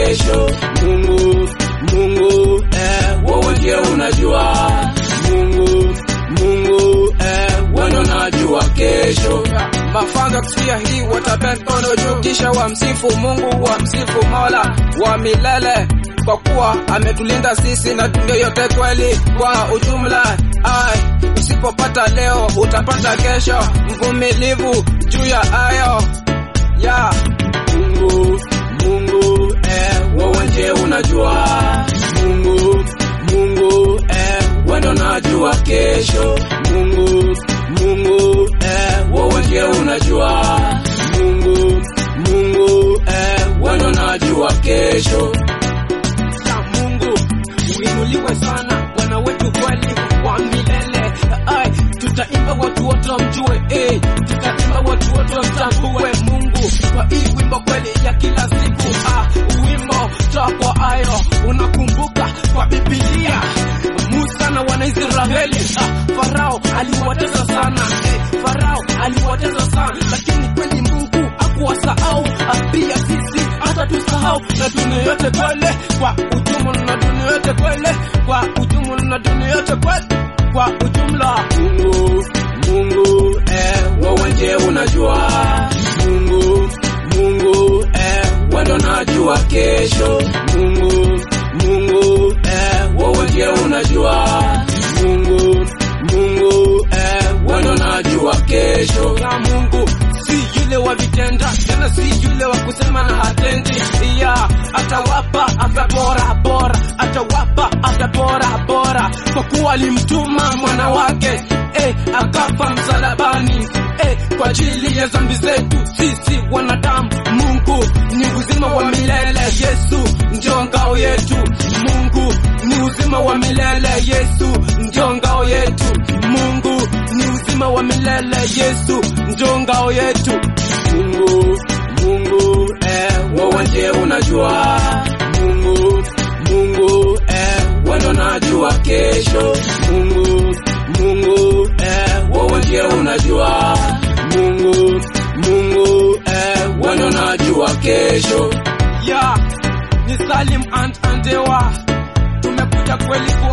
kesho. Mungu, Mungu, eh, wewe ndiye unajua. Mungu, Mungu, eh, wewe ndo unajua kesho. Mafanga kusikia hii watapea mkono juu, kisha wamsifu Mungu, wamsifu Mola wa milele, kwa kuwa ametulinda sisi na dunia yote kweli kwa ujumla. Ai, usipopata leo utapata kesho, mvumilivu juu ya ayo ya Mungu, Mungu, eh, wewe ndiye unajua. Mungu, Mungu, eh, wewe ndo unajua kesho. Mungu, Mungu, eh, wewe ndiye unajua. Mungu, Mungu, eh, wewe ndo unajua kesho. ya Mungu uinuliwe sana, Bwana wetu kweli wa milele. Ai, tutaimba watu wote wamjue, eh, tutaimba watu wote wamtambue Mungu kwa hii wimbo kweli ya kila siku. Ah, wimbo toa kwa ayo, unakumbuka kwa Biblia Musa na Wanaisraeli, ah, Farao aliwatesa sana, eh, Farao aliwatesa sana, lakini kweli Mungu hakuwasahau, ah, pia sisi hata tusahau na dunia yote kwele kwa ujumla na dunia yote kwele kwa ujumla na dunia yote kwele kwa ujumla Mungu, Mungu, eh, wewe ndiye unajua. Mungu, Mungu, eh, wewe ndo unajua kesho. Mungu, Mungu, eh, wewe ndiye unajua. Mungu, Mungu, eh, wewe ndo unajua kesho. ya Mungu si yule wa vitenda tena si yule wa kusema na hatendi ya atawapa afya bora bora atawapa afya bora bora kwa kuwa alimtuma mwana wake eh, akafa msalabani eh, kwa ajili ya dhambi zetu sisi wanadamu Mungu ni uzima wa milele Yesu ndio ngao yetu Mungu ni uzima wa milele Yesu ndio ngao yetu Mungu ni uzima wa milele Yesu ndio ngao yetu Mungu, Mungu, eh, wewe ndiye unajua. Mungu, Mungu, eh, wewe ndo unajua kesho. Mungu, Mungu, eh, wewe ndiye unajua. Mungu, Mungu, eh, wewe ndo unajua kesho. ya ni Salim and Andewa tumekuja kweli ku